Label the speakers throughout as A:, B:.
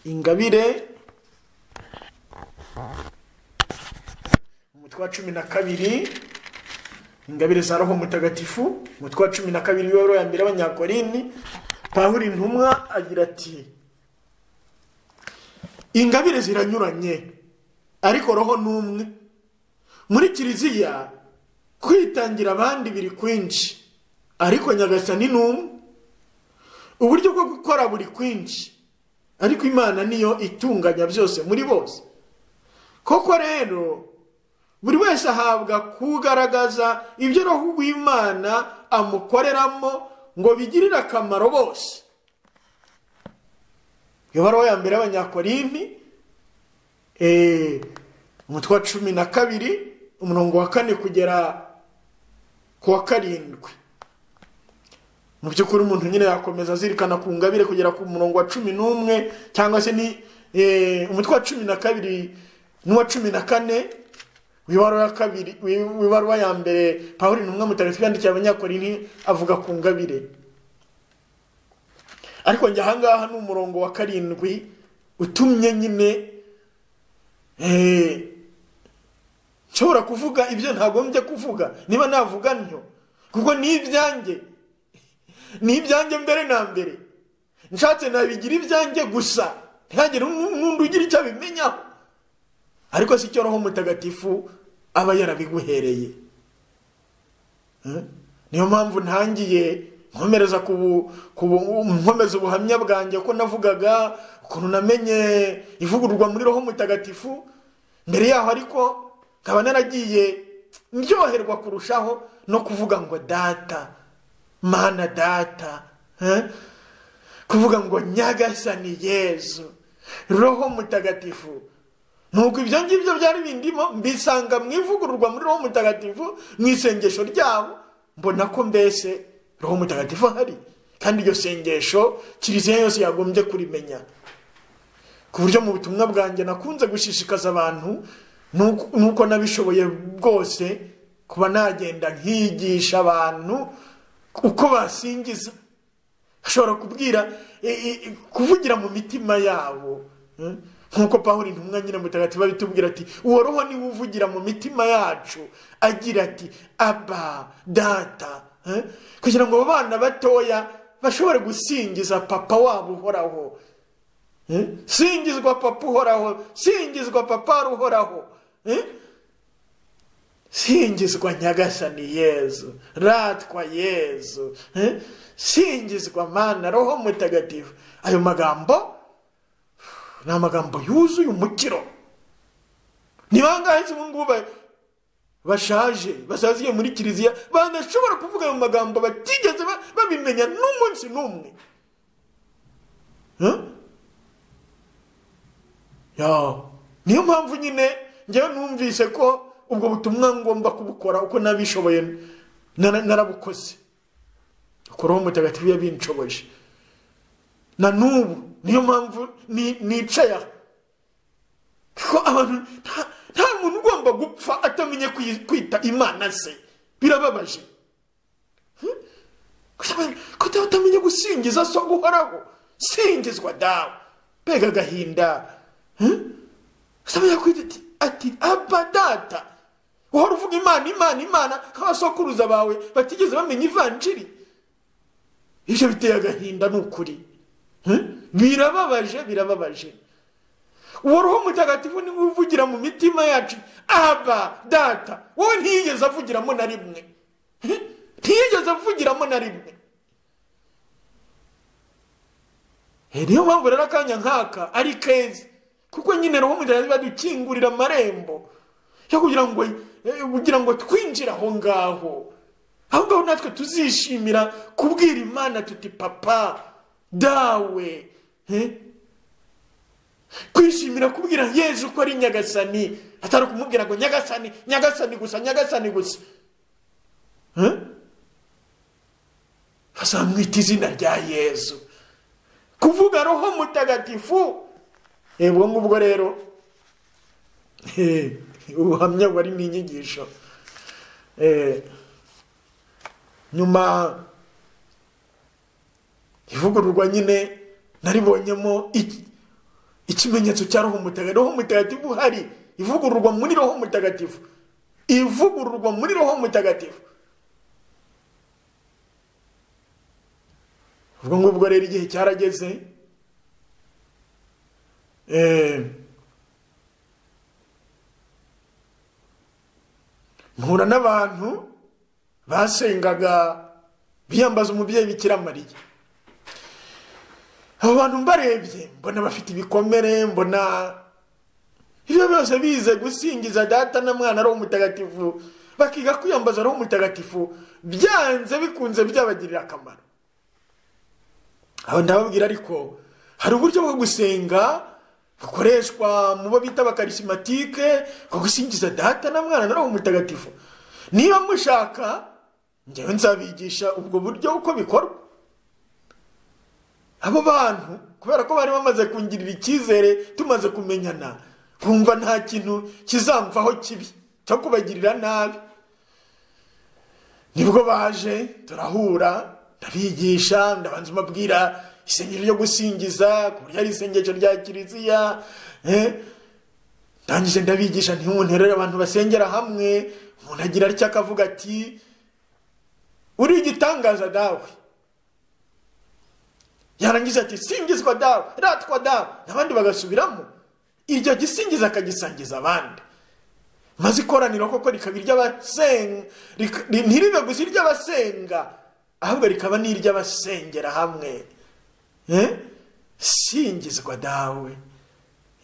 A: ingabire umutwe wa cumi na kabiri ingabire za roho mutagatifu umutwe wa cumi na kabiri w'ibiro ya mbere y'abanyakorini pahuri intumwa agira ati ingabire ziranyuranye ariko roho ni umwe muri kiliziya kwitangira abandi biri kwinshi ariko nyagasani ni umwe uburyo bwo gukora buri kwinshi ariko imana niyo itunganya byose muri bose koko rero buri wese ahabwa kugaragaza ibyo roho w'imana amukoreramo ngo bigirire akamaro bose iyo baruwa ya mbere y'abanyakorinti umutwe wa cumi na kabiri umurongo wa kane kugera ku wa karindwi mu by'ukuri umuntu nyine yakomeza azirikana ku ngabire kugera ku murongo wa cumi n'umwe cyangwa se ni umutwe wa cumi na kabiri n'uwa cumi na kane w'ibaruwa ya mbere pawuri ni umwe mutagatifu yandikiye abanyakorini avuga ku ngabire ariko njye ahangaha ni umurongo wa karindwi utumye nyine nshobora kuvuga ibyo ntagombye kuvuga niba navuga ntyo kuko ni ibyanjye ni ibyanjye mbere na mbere nshatse nabigira ibyanjye gusa ntihagire n'undi ugira icyo abimenyaho ariko si cyo roho mutagatifu aba yarabiguhereye niyo mpamvu ntangiye nkomereza nkomeza ubuhamya bwanjye ko navugaga ukuntu namenye ivugururwa muri roho mutagatifu mbere yaho ariko nkaba naragiye ndyoherwa kurushaho no kuvuga ngo data mana data kuvuga ngo nyagasani yezu roho mutagatifu nuko ibyo ngibyo byari bindimo mbisanga mu ivugururwa muri roho mutagatifu mu isengesho ryabo mbona ko mbese roho mutagatifu ahari kandi iryo sengesho kiliziya yose yagombye kurimenya ku buryo mu butumwa bwanjye nakunze gushishikaza abantu nuko nabishoboye bwose kuba nagenda nkigisha abantu uko basingiza ashobora kubwira kuvugira mu mitima yabo nk'uko paul intumwa nyine mutagatifu abitubwira ati uwo roho niwe uvugira mu mitima yacu agira ati aba data kugira ngo abo bana batoya bashobore gusingiza papa wabo uhoraho singizwa papa uhoraho singizwa papa uhoraho singizwa nyagasani yezu ratwa yezu singizwa mana roho mutagatifu ayo magambo ni amagambo yuzuye umukiro ni bangahe ubu ngubu bashaje basaziye muri kiliziya banashobora kuvuga ayo magambo batigeze babimenya n'umunsi n'umwe niyo mpamvu nyine njyewe numvise ko ubwo butumwa ngomba kubukora uko nabishoboye narabukoze uko roho mutagatifu yabinshoboje na n'ubu niyo mpamvu nicaye aha kuko abantu nta muntu ugomba gupfa atamenye kwita imana ze birababaje kuko utamenya gusingiza so guhoraho singizwa dawe mbega agahinda utamenya kwita ati aba data uhora uvuga imana imana imana nk'abasokuruza bawe batigeze bamenya ivanjiri ibyo biteye agahinda ni ukuri birababaje birababaje uwo roho mutagatifu niwe uvugira mu mitima yacu aba data wowe ntiyigeze avugiramo na rimwe ntiyigeze avugiramo na rimwe niyo mpamvu rero akanya nk'aka ari keza kuko nyine roho mutagatifu adukingurira amarembo yo kugira ngo kugira ngo twinjire aho ngaho aho ngaho natwe tuzishimira kubwira imana tuti papa dawe kwishimira kubwira yezu ko ari nyagasani atari kumubwira ngo nyagasani nyagasani gusa nyagasani gusa bazamwita izina rya yezu kuvuga roho mutagatifu ubwo ngubwo rero ubuhamya bari mu inyigisho nyuma ivugururwa nyine naribonyemo ikimenyetso cya roho mutagatifu roho mutagatifu hari ivugururwa muri roho mutagatifu ivugururwa muri roho mutagatifu ubwo ngubwo rero igihe cyarageze eh, mpura n'abantu basengaga biyambaza umubyeyi bikira mariya abo bantu mbarebye mbona bafite ibikomere mbona ibyo byose bize gusingiza data na mwana ari umutagatifu bakiga kwiyambaza ari umutagatifu byanze bikunze byabagirira akamaro aho ndababwira ariko hari uburyo bwo gusenga bukoreshwa mu bo bita bakarisimatike bwo gusingiza data na mwana na umutagatifu niba mushaka ngewe nzabigisha ubwo buryo uko bikorwa abo bantu kubera ko bari bamaze kungirira icyizere tumaze kumenyana kumva nta kintu kizamvaho kibi cyo kubagirira nabi nibwo baje turahura ndabigisha ndabanza mbabwira isengero ryo gusingiza ku buryo ari isengesho rya kiliziya eh, ndangije ndabigisha ntimunterere abantu basengera hamwe umuntu agira atya akavuga ati uri igitangaza dawe yarangiza ati singizwa dawe ratwa dawe n'abandi bagasubiramo iryo gisingiza akagisangiza abandi maze ikoraniro koko rikaba iry'abasenga ntiribe gusa iry'abasenga ahubwo rikaba n'iry'abasengera hamwe Eh? singizwa dawe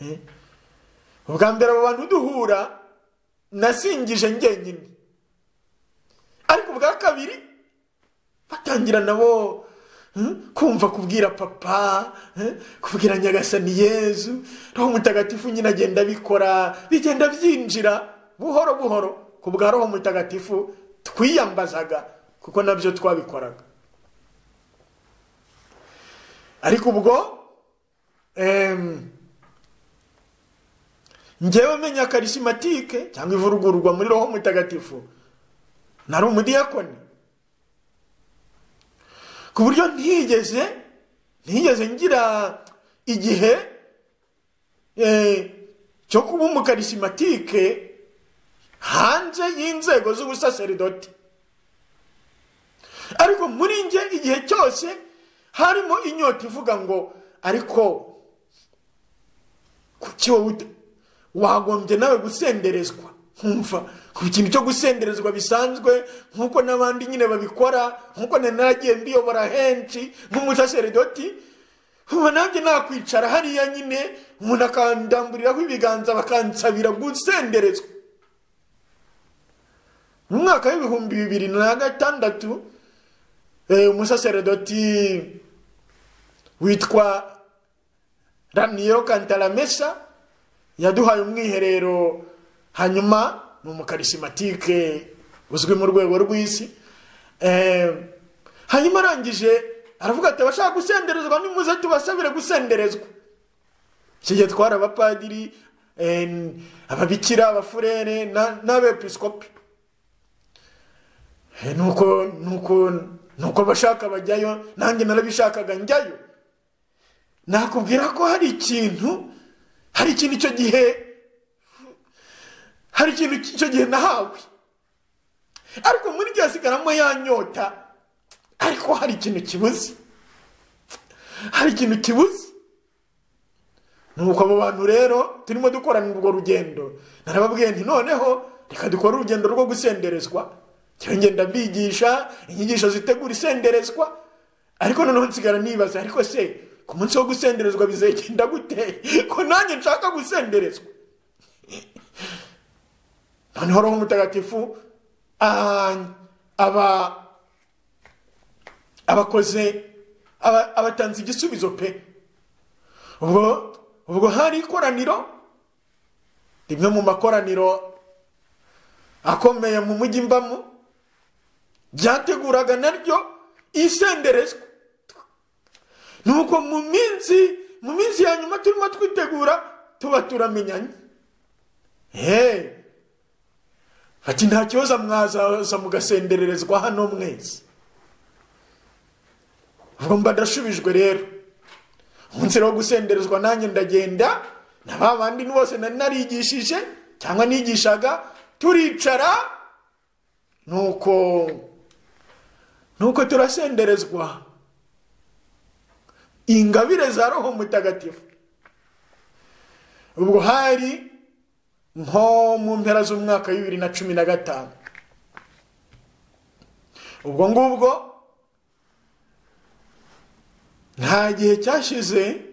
A: Eh? ubwa mbere abo bantu duhura nasingije njyenyine ariko ubwa kabiri batangira nabo hmm, kumva kubwira papa eh, kubwira nyagasani yezu roho mutagatifu nyine agenda abikora bigenda byinjira buhoro buhoro ku bwa roho mutagatifu twiyambazaga kuko nabyo twabikoraga ariko ubwo em, njyewe menya karisimatike cyangwa ivurugurwa muri roho mutagatifu nari umudiyakoni ku buryo ntigeze ntigeze ngira igihe eh, cyo kuba umukarisimatike hanze y'inzego z'ubusaseridoti ariko muri njye igihe cyose harimo inyota ivuga ngo ariko kuki wowe uta- wagombye nawe gusenderezwa nkumva ku kintu cyo gusenderezwa bisanzwe nk'uko n'abandi nyine babikora nk'uko na naragiye mbiyobora henshi nk'umusaseredoti ubu nanjye nakwicara hariya nyine umuntu akandamburiraho ibiganza bakansabira gusenderezwa mu mwaka w'ibihumbi bibiri na gatandatu eh, umusaseredoti witwa raniyo kantaramesa yaduhaye umwiherero hanyuma ni umukarisimatike uzwi mu rwego rw'isi Eh, hanyuma arangije aravuga ati abashaka gusenderezwa nimuze tubasabire gusenderezwa iki gihe twari abapadiri eh, ababikira abafurere na- n'abepiskopi Eh, nuko nuko nuko abashaka bajyayo nanjye narabishakaga njyayo nakubwira ko hari ikintu hari ikintu icyo gihe hari ikintu icyo gihe nahawe ariko muri gihe hasigaramo ya nyota ariko hari ikintu kibuze hari ikintu kibuze nuko abo bantu rero turimo dukorana urwo rugendo narababwiye nti noneho reka dukore urugendo rwo gusenderezwa njyewe ngenda mbigisha inyigisho zitegura isenderezwa ariko noneho nsigara nibaza ariko se ku munsi wo gusenderezwa bizagenda gute ko nanjye nshaka gusenderezwa noneho roho mutagatifu ah, aba abakoze aba- abatanze igisubizo pe ubwo ubwo hari ikoraniro rimwe mu makoraniro akomeye mu mujyi mbamo ryateguraga naryo isenderezwa nuko mu minsi mu minsi ya nyuma turimo twitegura tuba turamenyanye hey. bati nta kibazo mwazaza mugasendererezwa hano mwese ubwo mba ndashubijwe rero umunsi rero wo gusenderezwa nanjye ndagenda na ba bandi bose nari narigishije cyangwa nigishaga turicara nuko nuko turasenderezwa ingabire za roho mutagatifu ubwo hari nko mu mpera z'umwaka wa bibiri na cumi na gatanu ubwo ngubwo nta gihe cyashize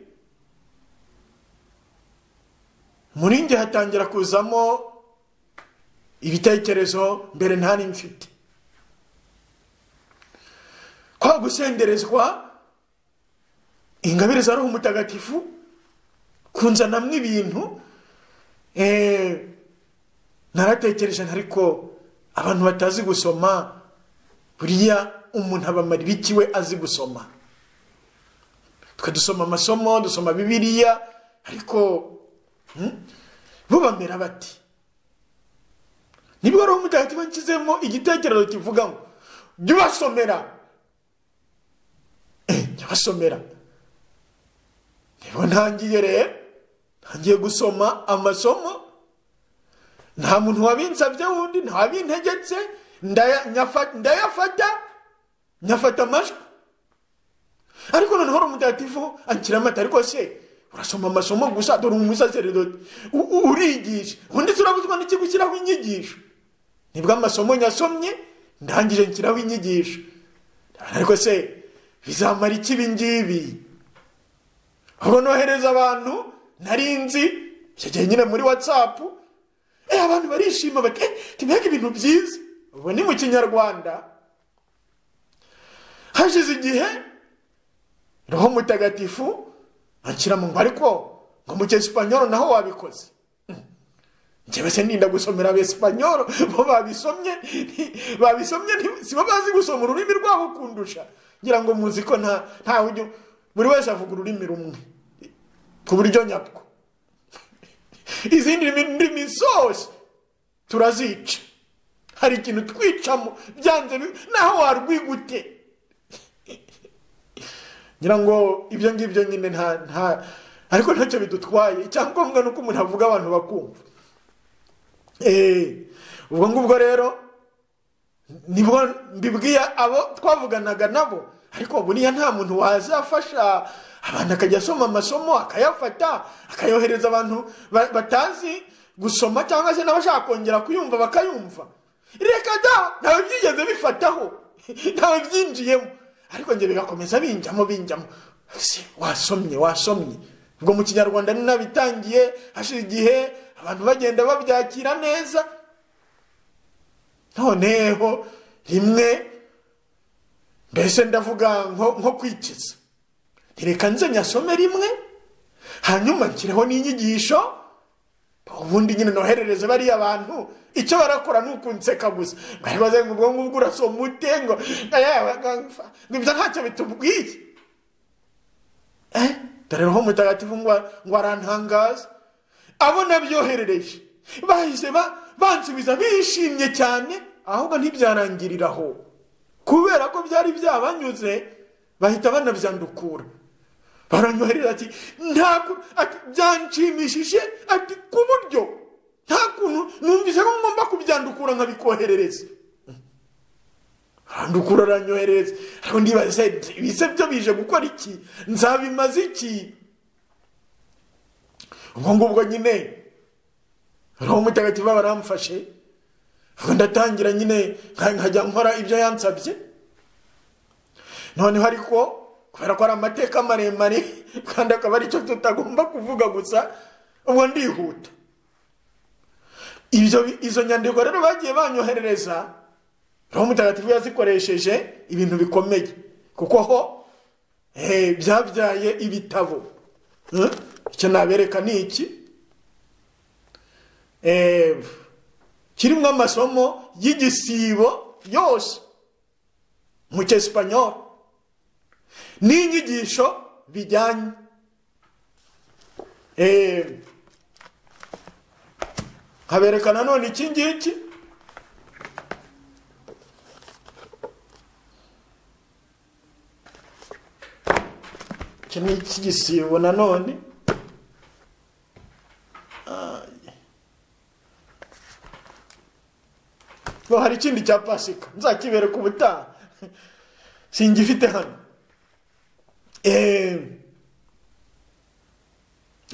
A: muri njye hatangira kuzamo ibitekerezo mbere ntari mfite kwa gusenderezwa ingabire za roho mutagatifu kunzanamo ibintu naratekereje ariko abantu batazi gusoma buriya umuntu abamarira ikiwe azi gusoma twe dusoma amasomo dusoma bibiriya ariko bo bamera bati nibwo roho mutagatifu nshyizemo igitekerezo kivuga ngo jya ubasomera jya ubasomera niba ntangiye rero ntangiye gusoma amasomo nta muntu wabinsabye wundi ntabintegetse ndayafata nyafata amajwi ariko noneho uri umutagatifu akira amata ariko se urasoma amasomo gusa dore umusaseridoti urigisha ubundi turabuzwa n'ikigushyiraho inyigisho nibwo amasomo nyasomye ndangije nshyiraho inyigisho ariko se bizamara iki ibi ngibi aho nohereza abantu nari nzi icyo gihe nyine muri watsapu abantu barishima bati tubege ibintu byiza ubu ni mu kinyarwanda hashize igihe roho mutagatifu akira mu ngo ariko ngo mu cyesipanyoro naho wabikoze njyewe se ninda gusomera abesipanyoro bo babisomye babisomye sibo bazi gusoma ururimi rwabo kundusha ngira ngo muzi ko ntawe ujya buri wese avuga ururimi rumwe ku buryo nyabwo izindi ndimi zose turazica hari ikintu twicamo byanze naho warwigute ngira ngo ibyo ngibyo nyine nta ariko ntacyo bidutwaye icyangombwa ni uko umuntu avuga abantu bakumva ubwo ngubwo rero nibwo mbibwiye abo twavuganaga nabo ariko buriya nta muntu wazafasha abantu akajya asoma amasomo akayafata akayohereza abantu batazi gusoma cyangwa se n'abashaka kongera kuyumva bakayumva reka da ntawe byigeze bifataho ntawe byinjiyemo ariko njye bigakomeza binjyamo binjyamo wasomye wasomye ubwo mu kinyarwanda ni nabitangiye hashize igihe abantu bagenda babyakira neza noneho rimwe mbese ndavuga nko kwikiza reka nze nyasome rimwe hanyuma nshyireho n'inyigisho ubundi nyine noherereze bariya bantu icyo barakora ni ukunseka gusa baribaze ngo ubwo ngubwo urasoma ute ngo ibyo ntacyo bitubwiye dore roho mutagatifu ngo arantangaza abo nabyoherereje bahise bansubiza bishimye cyane ahubwo ntibyarangiriraho kubera ko byari byabanyuze bahita banabyandukura baranyohereza ati ntabwo byanshimishije ati ku buryo nta kuntu numvise ko ngomba kubyandukura nkabikoherereza arandukura aranyoherereza ariko ndibaze ibise byo bije gukora iki nzabimaze iki ubwo ngubwo nyine roho mutagatifu baramfashe ndatangira nyine nkajya nkora ibyo yansabye noneho ariko kubera ko ari amateka maremare kandi akaba ari cyo tutagomba kuvuga gusa ubwo ndihuta izo nyandiko rero bagiye banyoherereza roho mutagatifu yazikoresheje ibintu bikomeye kuko ho byabyaye ibitabo icyo nabereka ni iki kirimo amasomo y'igisibo yose mu cyesipanyoro n'inyigisho bijyanye nkabereka nanone iki ngiki iki ni icy'igisibo nanone bo hari ikindi cya pasika nzakibereka ubutaha singifite hano eee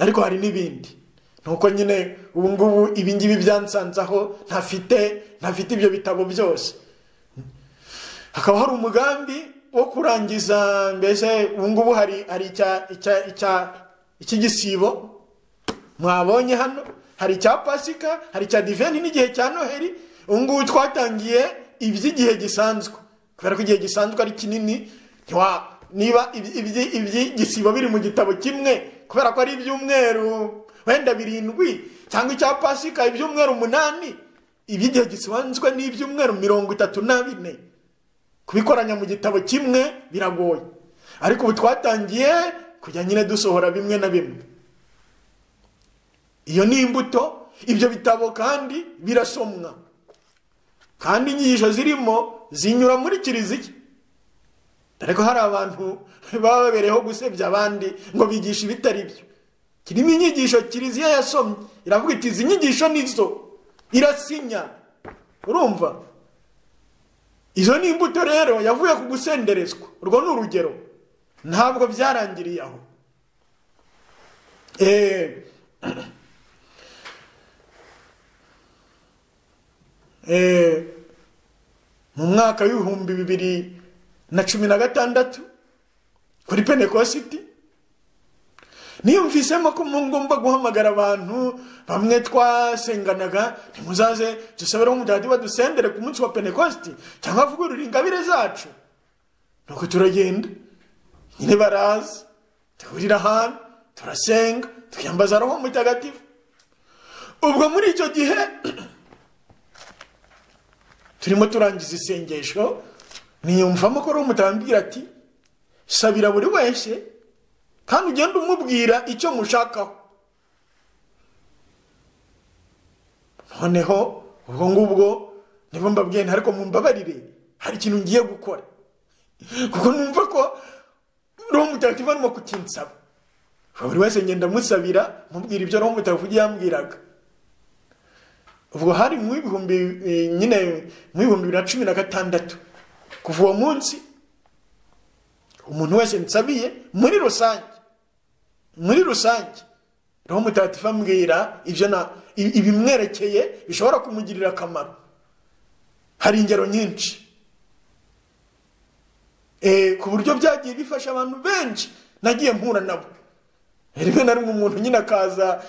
A: ariko hari n'ibindi nuko nyine ubu ngubu ibingibi byansanze aho ntafite ntafite ibyo bitabo byose hakaba hari umugambi wo kurangiza mbese ubu ngubu hari hari icya icya icya icy'igisibo mwabonye hano hari icya pasika hari icya diveni n'igihe cya noheli ubu ngubu twatangiye iby'igihe gisanzwe kubera ko igihe gisanzwe ari kinini niba iby'igisibo biri mu gitabo kimwe kubera ko ari ibyumweru wenda birindwi cyangwa icya pasika ibyumweru umunani iby'igihe gisanzwe ni ibyumweru mirongo itatu na bine kubikoranya mu gitabo kimwe biragoye ariko ubu twatangiye kujya nyine dusohora bimwe na bimwe iyo ni imbuto ibyo bitabo kandi birasomwa kandi inyigisho zirimo zinyura muri kiliziya ariko hari abantu baba babereyeho gusebya abandi ngo bigishe ibitari byo kirimo inyigisho kiliziya yasomye iravuga iti izi nyigisho nizo irasinya urumva izo ni imbuto rero yavuye ku gusenderezwa urwo ni urugero ntabwo byarangiriye aho mu mwaka w'ibihumbi bibiri na cumi na gatandatu kuri penekositi niyumvisemo ko ngomba guhamagara abantu bamwe twasenganaga ntimuzaze dusabereho umugati badusendere ku munsi wa penekositi cyangwa avugurure ingabire zacu nuko turagenda nyine baraza duhurira ahantu turasenga twiyambaza roho mutagatifu ubwo muri icyo gihe turimo turangiza isengesho niyumvamo ko roho mutambwira ati sabira buri wese kandi ugenda umubwira icyo mushakaho noneho ubwo ngubwo nibo mbabwiye ariko mumbabarire hari ikintu ngiye gukora kuko numva ko roho mutagatifu arimo kutinsaba buri wese ngenda amusabira mubwira ibyo roho mutagatifu yambwiraga ubwo hari mu ibihumbi nyine mu bihumbi bibiri na cumi na gatandatu kuva uwo munsi umuntu wese nsabiye muri rusange muri rusange roho mutagatifu ambwira ibyo na ibimwerekeye bishobora kumugirira akamaro hari ingero nyinshi ku buryo byagiye bifasha abantu benshi nagiye mpura nabo rimwe na rimwe umuntu nyine akaza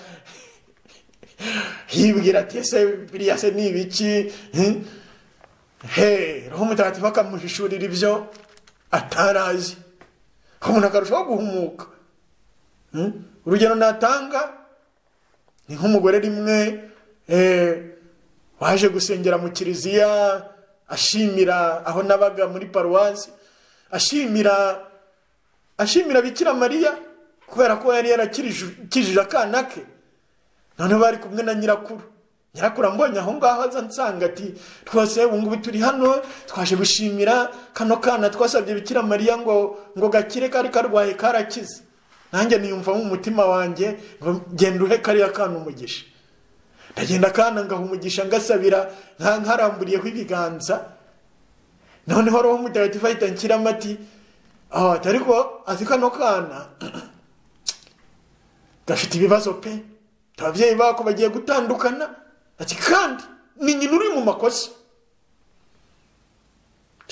A: yibwira ati ese biriya se ni ibiki he roho mutagatifu akamuhishurira ibyo atarazi umuntu akarushaho guhumuka urugero natanga ni nk'umugore rimwe waje gusengera mu kiliziya ashimira aho nabaga muri paruwasi ashimira ashimira bikira mariya kubera ko yari yarakijije akana ke noneho bari kumwe na nyirakuru nyirakuru ambonye aho ngaho aza nsanga ati twose ubu ngubu turi hano twaje gushimira kano kana twasabye bikira mariya ngo ngo gakire kari karwaye karakize nanjye niyumva mu mutima wanjye ngo genda uhe kariya kana umugisha ndagenda kana ngaha umugisha ngasabira nkaramburiyeho ibiganza noneho roho mutagatifu ahita nshyiramo ati ariko azi kano kana gafite ibibazo pe ababyeyi bako bagiye gutandukana ati kandi ni nyina uri mu makosa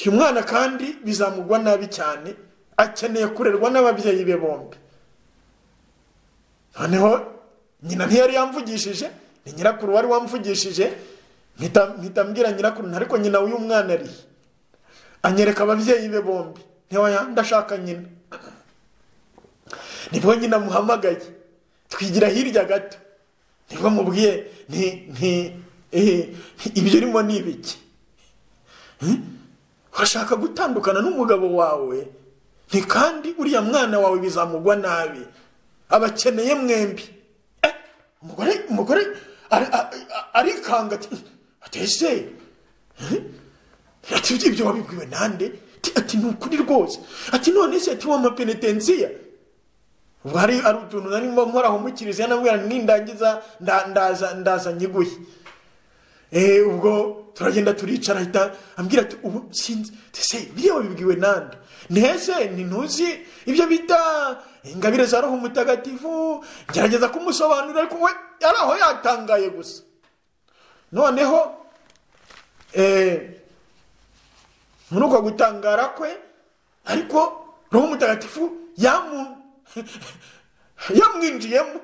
A: uyu mwana kandi bizamugwa nabi cyane akeneye kurerwa n'ababyeyi be bombi noneho nyina ntiyari yamvugishije ni nyirakuru wari wamvugishije mpita mbwira nyirakuru ariko nyina w'uyu mwana ari anyereka ababyeyi be bombi ndashaka nyina nibwo nyina muhamagaye twigira hirya gato nibwo mubwiye ibyo urimo ni ibiki urashaka gutandukana n'umugabo wawe ni kandi uriya mwana wawe bizamugwa nabi abakeneye mwembi umugore umugore arikanga ati ese ibyo wabibwiwe nande ati ni ukuri rwose ati none se ati wa mapenetensiya ubwo hari hari utuntu narimo nkoraho mu kiliziya nabwira nindangiza nda- ndaza ndaza nyiguye Eh, ubwo turagenda turicara ahita ambwira ati ubu sinzi ese biriya wabibwiwe nande ntese ntuzi ibyo bita ingabire za roho mutagatifu gerageza kumusobanurira ariko we yari aho yatangaye gusa noneho eh, muri uko gutangara kwe ariko roho mutagatifu yamu yamwinjiyemo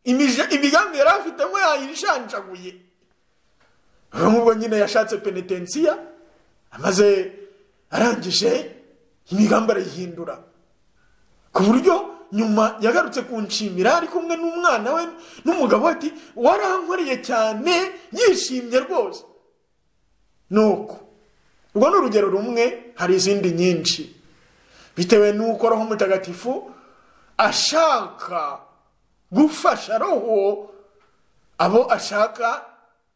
A: imije- imigambi yari afitemo yayishanjaguye nubwo nyine yashatse penetensiya amaze arangije imigambi arayihindura ku buryo nyuma yagarutse kunshimira ari kumwe n'umwana we n'umugabo we ati warankoreye cyane yishimye rwose nuko urwo ni urugero rumwe hari izindi nyinshi bitewe n'uko roho mutagatifu ashaka gufasha roho abo ashaka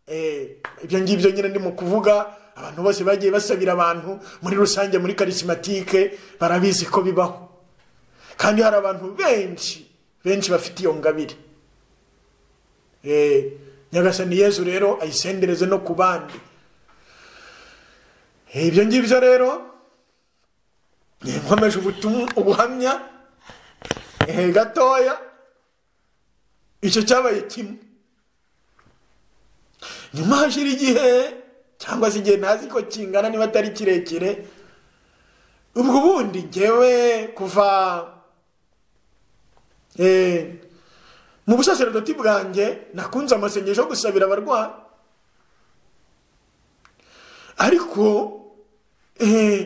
A: eh, ibyo ngibyo nyine ndimo kuvuga abantu bose bagiye basabira abantu muri rusange muri karisimatike barabizi ko bibaho kandi hari abantu benshi benshi bafite iyo ngabire Eh, nyagasani yezu rero ayisendereze no ku bandi Eh, ibyo ngibyo rero eh, nkomeje ubutumwa ubuhamya eh, gatoya icyo cyabaye kimwe nyuma hashira igihe cyangwa se igihe ntazi ko kingana niba atari kirekire ubwo bundi ngewe kuva eh, mu busaserdoti bwanjye nakunze amasengesho yo gusabira abarwayi ariko eh,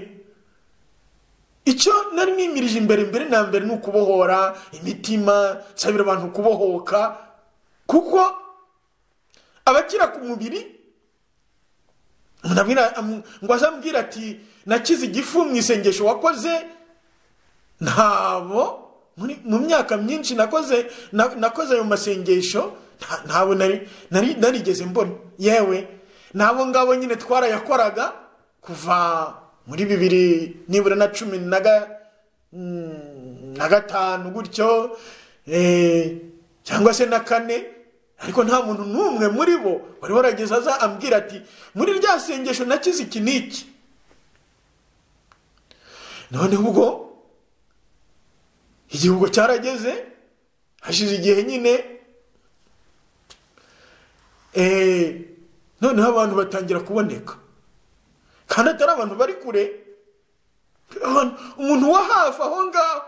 A: icyo nari nimirije imbere mbere na mbere ni ukubohora imitima nsabira abantu kubohoka kuko abakira ku mubiri ndabwira- am- ngo aze ambwira ati nakize igifu mu isengesho wakoze ntabo muri- mu myaka myinshi nakoze na- nakoze ayo masengesho nta- ntabo nari- nari- narigeze mbona yewe n'abo ngabo nyine twarayakoraga kuva muri bibiri nibura na cumi na ga- mm, na gatanu gutyo eh, cyangwa se na kane ariko nta muntu n'umwe muri bo wari warageze aza ambwira ati muri rya sengesho nakize iki n'iki none ubwo igihugu cyarageze hashize igihe nyine eh, noneho abantu batangira kuboneka kandi atari abantu bari kure abantu- umuntu wo hafi aho ngaho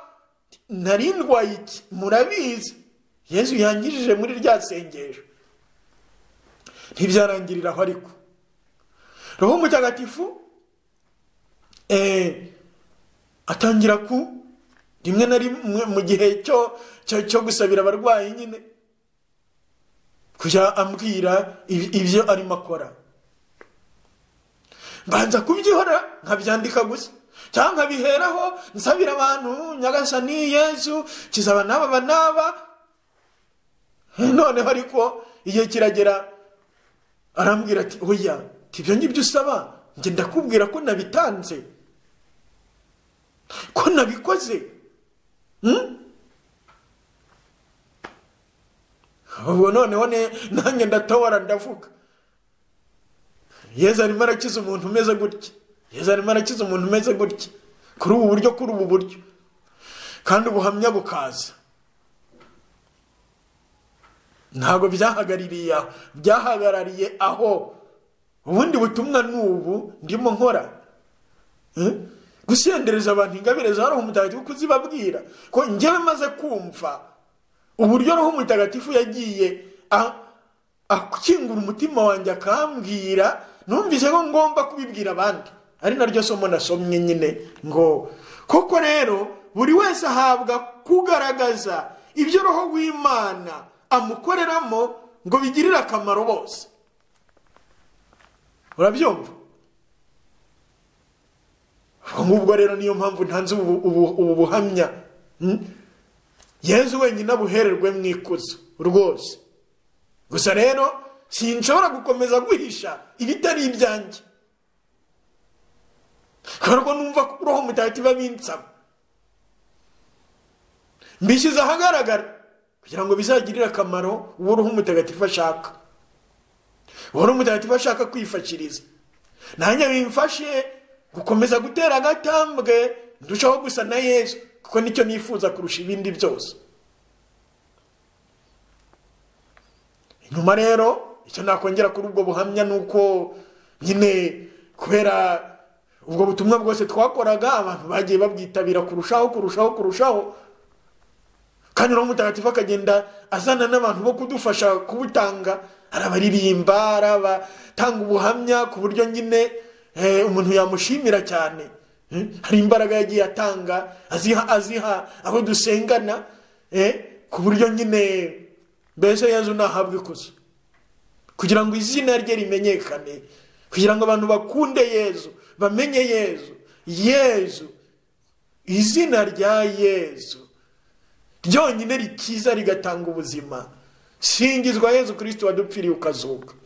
A: nari ndwaye iki murabizi yezu yangirije muri rya sengesho ntibyarangirira aho ariko roho mutagatifu eh, atangira ku rimwe na rimwe mu gihe cyo cyo- cyo gusabira abarwayi nyine kujya ambwira ibi- ibyo arimo akora mbanza kubyihora nkabyandika gusa cyangwa nkabiheraho nsabira abantu nyagasani yezu kizaba n'aba ba n'aba noneho ariko igihe kiragera arambwira ati oya ibyo ngibyo usaba njye ndakubwira ko nabitanze ko nabikoze Hmm? ubwo noneho ne- nanjye ndatawara ndavuga yezu arimo arakiza umuntu umeze gutya yezu arimo arakiza umuntu umeze gutya kuri ubu buryo kuri ubu buryo kandi ubuhamya bukaza ntabwo byahagaririye aho byahagarariye aho ubundi butumwa ni ubu ndimo nkora Eh? gusendereza abantu ingabire za roho mutagatifu kuzibabwira ko njyewe maze kumva uburyo roho mutagatifu yagiye a- akingura umutima wanjye akambwira numvise ko ngomba kubibwira abandi ari naryo somo nasomye nyine ngo koko rero buri wese ahabwa kugaragaza ibyo roho w'imana amukoreramo ngo bigirire akamaro bose urabyumva ubwo ngubwo rero niyo mpamvu ntanze ubu ubu- ubu buhamya Hmm? yezu wenyine abuhererwe mu ikuzo rwose gusa rero sinshobora gukomeza guhisha ibitari ibyanjye kubera ko numva ko roho mutagatifu abinsaba mbishyize ahagaragara kugira ngo bizagirire akamaro uwo ruhu mutagatifu ashaka uwo ruhu mutagatifu ashaka kwifashiriza nanjye bimfashe gukomeza gutera agatambwe ndushaho gusa na yesu kuko nicyo nifuza kurusha ibindi byose nyuma rero icyo nakongera kuri ubwo buhamya ni uko nyine kubera ubwo butumwa bwose twakoraga abantu bagiye babwitabira kurushaho kurushaho kurushaho kandi uwo mutagatifu akagenda azana n'abantu bo kudufasha kubutanga arabaririmba arabatanga ubuhamya ku buryo nyine umuntu yamushimira cyane hari imbaraga yagiye atanga aziha aziha abo dusengana ku buryo nyine mbese yezu ntahabwe ikuzo kugira ngo izina rye rimenyekane kugira ngo abantu bakunde yezu bamenye yezu yezu izina rya yezu ryonyine rikiza rigatanga ubuzima singizwa yezu kirisiti wadupfiriye ukazuka